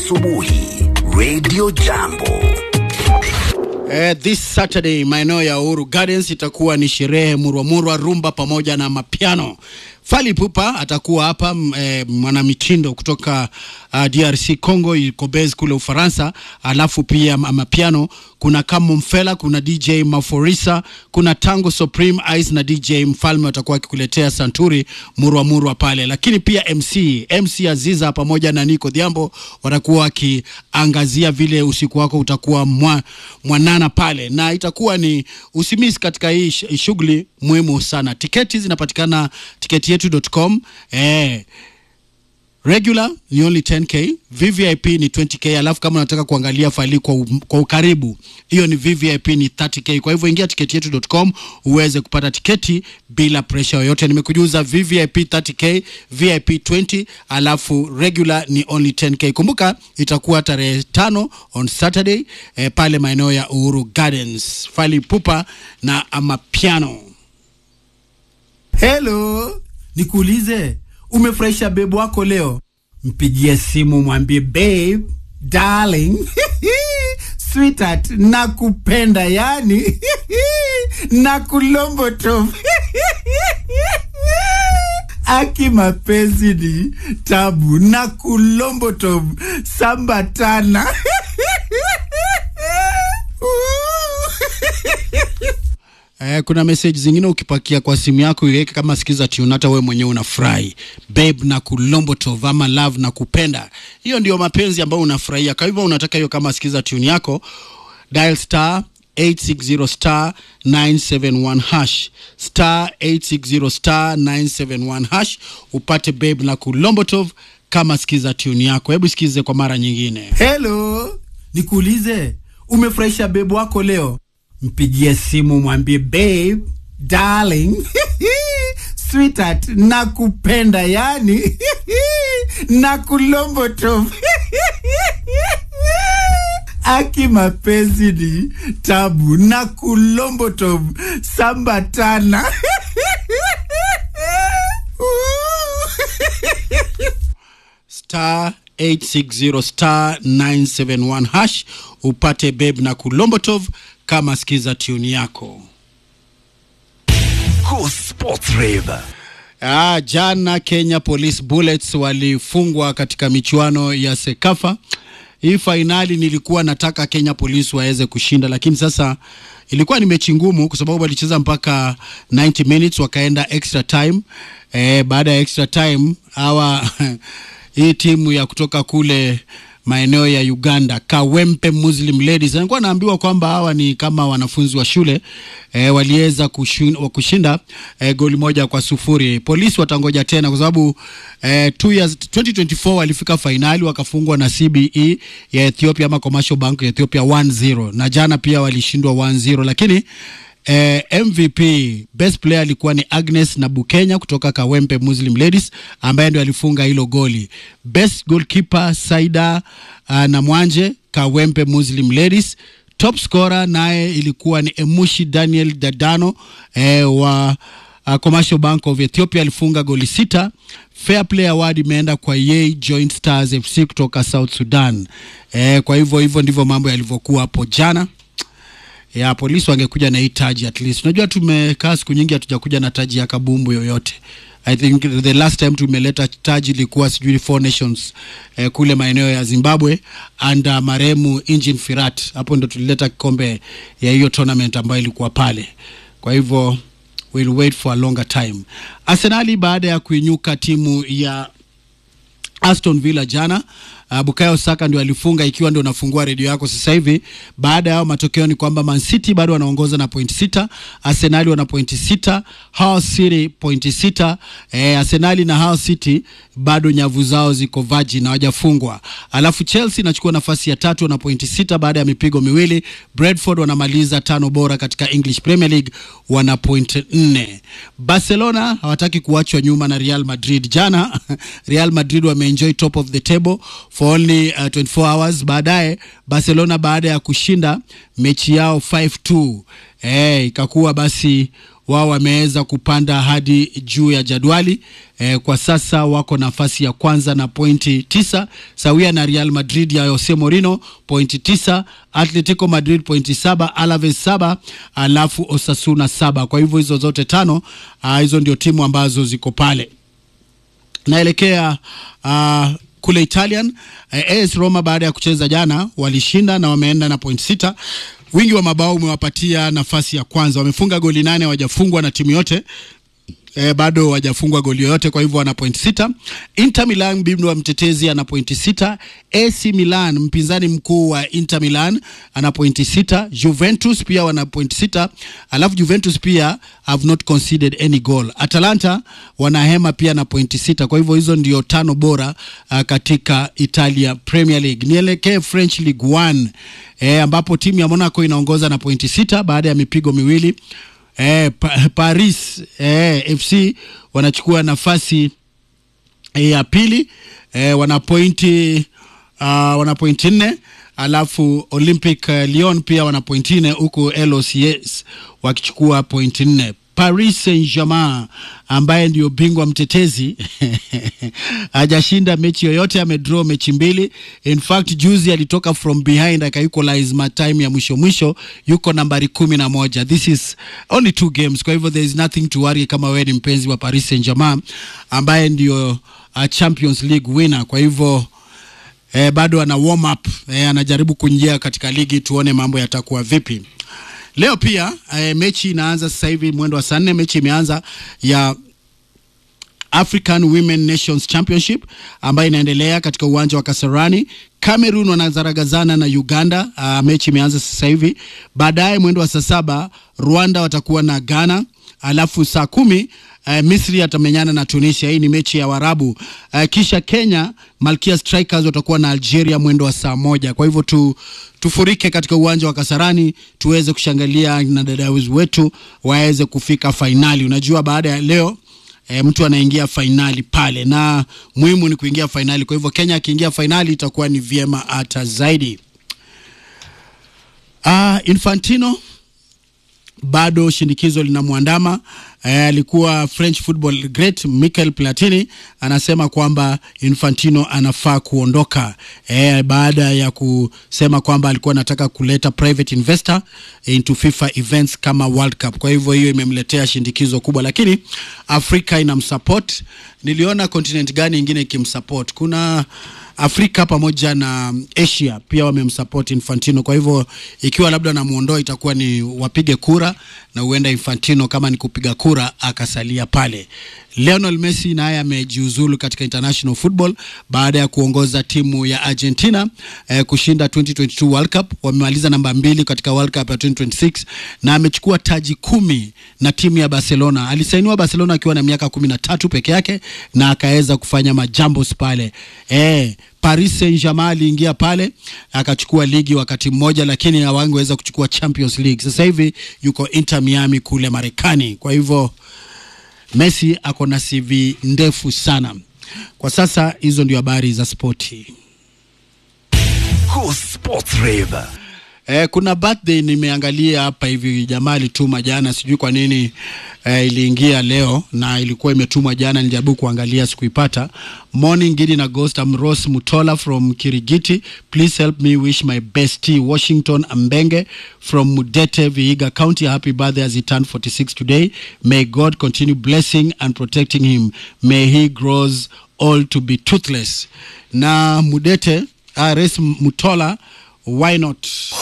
asubuhi Radio Jambo. Eh, this Saturday maeneo ya Uhuru Gardens itakuwa ni sherehe murwamurwa, rumba pamoja na mapiano. Fally Ipupa atakuwa hapa m- eh, mwanamitindo kutoka uh, DRC Congo, yuko base kule Ufaransa. Alafu pia ma- mapiano kuna Kamo Mfela, kuna DJ Maforisa, kuna Tango Supreme Ice na DJ Mfalme watakuwa wakikuletea santuri murwa murwa pale, lakini pia MC MC Aziza pamoja na Nico Dhiambo watakuwa wakiangazia vile usiku wako utakuwa mwa, mwanana pale, na itakuwa ni usimisi katika hii sh- shughuli muhimu sana. Tiketi zinapatikana tiketietu.com eh, regular ni only 10k vvip ni 20k alafu kama unataka kuangalia faili kwa, u- kwa ukaribu hiyo ni vvip ni 30k kwa hivyo ingia tiketi yetu.com uweze kupata tiketi bila presha yoyote nimekujuza vvip 30k vip 20 alafu regular ni only 10k kumbuka itakuwa tarehe tano on saturday eh, pale maeneo ya uhuru gardens fali pupa na amapiano Hello, nikuulize, umefurahisha bebu wako leo? Mpigie simu mwambie babe, darling, sweetheart, nakupenda yani nakulombo tu aki mapenzi ni tabu na kulombo tu sambatana Eh, kuna message zingine ukipakia kwa simu yako iweke kama sikiza tune, hata wewe mwenyewe unafurahi. Babe na kulombo tov ama love na kupenda, hiyo ndio mapenzi ambayo unafurahia. Kwa hivyo unataka hiyo kama sikiza tune yako, dial star 860 star 971 hash star 860 star 971 hash upate babe na kulombo tov kama sikiza tune yako. Hebu sikize kwa mara nyingine. Hello, nikuulize, umefurahisha bebu wako leo? Mpigie simu mwambie babe, darling, sweetheart, nakupenda yani nakulombo tu aki mapenzi ni tabu na kulombo tu sambatana star 860 star 971 hash upate babe na kulombotov kama sikiza tune yako Go Sports Rave. ah, jana kenya police bullets walifungwa katika michuano ya sekafa hii fainali nilikuwa nataka kenya police waweze kushinda lakini sasa ilikuwa ni mechi ngumu kwa sababu walicheza mpaka 90 minutes wakaenda extra time eh, baada ya extra time hawa hii timu ya kutoka kule maeneo ya Uganda Kawempe Muslim Ladies. Nilikuwa naambiwa kwamba hawa ni kama wanafunzi wa shule e, waliweza kushin- kushinda e, goli moja kwa sufuri. Polisi watangoja tena kwa sababu e, two years 2024 walifika fainali wakafungwa na CBE ya Ethiopia ama Commercial Bank ya Ethiopia 1-0 na jana pia walishindwa 1-0 lakini Eh, MVP best player alikuwa ni Agnes na Bukenya kutoka Kawempe Muslim Ladies ambaye ndio alifunga hilo goli. Best goalkeeper Saida uh, na Mwanje Kawempe Muslim Ladies. Top scorer naye ilikuwa ni Emushi Daniel Dadano eh, wa uh, Commercial Bank of Ethiopia alifunga goli sita. Fair Play Award imeenda kwa Yei Joint Stars FC kutoka South Sudan. Eh, kwa hivyo hivyo ndivyo mambo yalivyokuwa hapo jana ya polisi wangekuja na hii taji at least. Unajua tumekaa siku nyingi hatujakuja na taji ya kabumbu yoyote. I think the last time tumeleta taji ilikuwa sijui Four Nations eh, kule maeneo ya Zimbabwe under marehemu Engin Firat. Hapo ndo tulileta kikombe ya hiyo tournament ambayo ilikuwa pale. Kwa hivyo we'll wait for a longer time. Arsenali baada ya kuinyuka timu ya Aston Villa jana. Uh, Bukayo Saka ndio alifunga ikiwa ndio unafungua redio yako sasa hivi. Baada ya hayo matokeo ni kwamba Man City bado wanaongoza na pointi sita, Arsenali wana pointi sita, Hull City pointi sita. Eh, Arsenali na Hull City bado nyavu zao ziko vaji na hawajafungwa. Alafu Chelsea inachukua nafasi ya tatu na pointi sita baada ya mipigo miwili. Brentford wanamaliza tano bora katika English Premier League wana point nne. Barcelona hawataki kuachwa nyuma na Real Madrid. Jana Real Madrid wameenjoy top of the table for only uh, 24 hours. Baadaye Barcelona baada ya kushinda mechi yao 5-2 eh, ikakuwa basi wao wameweza kupanda hadi juu ya jadwali eh, kwa sasa wako nafasi ya kwanza na pointi tisa sawia na Real Madrid ya Jose Mourinho pointi tisa Atletico Madrid pointi saba Alaves saba alafu Osasuna saba kwa hivyo hizo zote tano uh, hizo ndio timu ambazo ziko pale naelekea uh, kule Italian uh, AS Roma baada ya kucheza jana walishinda na wameenda na point sita. Wingi wa mabao umewapatia nafasi ya kwanza, wamefunga goli nane, hawajafungwa na timu yote eh, bado hawajafungwa goli yoyote, kwa hivyo wana point sita. Inter Milan bingwa mtetezi ana pointi sita. AC Milan mpinzani mkuu wa Inter Milan ana pointi sita. Juventus pia wana pointi sita, alafu Juventus pia have not conceded any goal. Atalanta wanahema pia na pointi sita, kwa hivyo hizo ndio tano bora uh, katika Italia Premier League. Nielekee French League 1 eh, ambapo timu ya Monaco inaongoza na pointi sita baada ya mipigo miwili eh, pa, Paris eh, FC wanachukua nafasi eh, ya pili eh, wana pointi uh, wana pointi nne alafu Olympic uh, Lyon pia wana pointi nne huku LOCS wakichukua pointi nne. Paris Saint-Germain ambaye ndio bingwa mtetezi hajashinda mechi yoyote, amedraw mechi mbili. In fact juzi alitoka from behind akaequalize matime ya mwisho mwisho, yuko nambari kumi na moja. This is only two games, kwa hivyo there is nothing to worry kama wewe ni mpenzi wa Paris Saint-Germain ambaye ndio uh, Champions League winner, kwa hivyo eh, bado ana warm up eh, anajaribu kuingia katika ligi, tuone mambo yatakuwa vipi. Leo pia eh, mechi inaanza sasa hivi mwendo wa saa nne. Mechi imeanza ya African Women Nations Championship ambayo inaendelea katika uwanja wa Kasarani. Cameroon wanazaragazana na Uganda. Uh, mechi imeanza sasa hivi. Baadaye mwendo wa saa saba Rwanda watakuwa na Ghana, alafu saa kumi uh, Misri atamenyana na Tunisia. Hii ni mechi ya Warabu. Uh, kisha Kenya Malkia Strikers watakuwa na Algeria mwendo wa saa moja. Kwa hivyo tu tufurike katika uwanja wa Kasarani tuweze kushangilia na dada wetu waweze kufika fainali. Unajua baada ya leo e, mtu anaingia fainali pale, na muhimu ni kuingia fainali. Kwa hivyo Kenya akiingia fainali itakuwa ni vyema hata zaidi. Uh, Infantino bado shinikizo linamwandama. Alikuwa eh, French football great Michel Platini anasema kwamba Infantino anafaa kuondoka eh, baada ya kusema kwamba alikuwa anataka kuleta private investor into FIFA events kama World Cup. Kwa hivyo hiyo imemletea shindikizo kubwa, lakini Afrika inamsupport. Niliona continent gani ingine ikimsupport? Kuna Afrika pamoja na Asia pia wamemsupport Infantino. Kwa hivyo ikiwa labda namuondoa, itakuwa ni wapige kura na huenda Infantino kama ni kupiga kura akasalia pale. Lionel Messi naye amejiuzulu katika international football baada ya kuongoza timu ya Argentina eh, kushinda 2022 World Cup. Wamemaliza namba mbili katika World Cup ya 2026 na amechukua taji kumi na timu ya Barcelona. Alisainiwa Barcelona akiwa na miaka kumi na tatu peke yake na akaweza kufanya majambos pale eh, Paris Saint-Germain aliingia pale akachukua ligi wakati mmoja, lakini hawangeweza kuchukua Champions League. Sasa hivi yuko Inter Miami kule Marekani. Kwa hivyo Messi ako na CV ndefu sana kwa sasa. Hizo ndio habari za spoti. Go Sports Rave. Eh, kuna birthday nimeangalia hapa hivi, jamaa alituma jana, sijui kwa nini eh, iliingia leo na ilikuwa imetumwa jana, nilijaribu kuangalia sikuipata. Morning Gidi na Ghost, I'm Ross Mutola from Kirigiti. Please help me wish my bestie Washington Ambenge from Mudete, Vihiga County a happy birthday as he turned 46 today. May God continue blessing and protecting him. May he grows old to be toothless. Na Mudete, uh, Res Mutola, why not?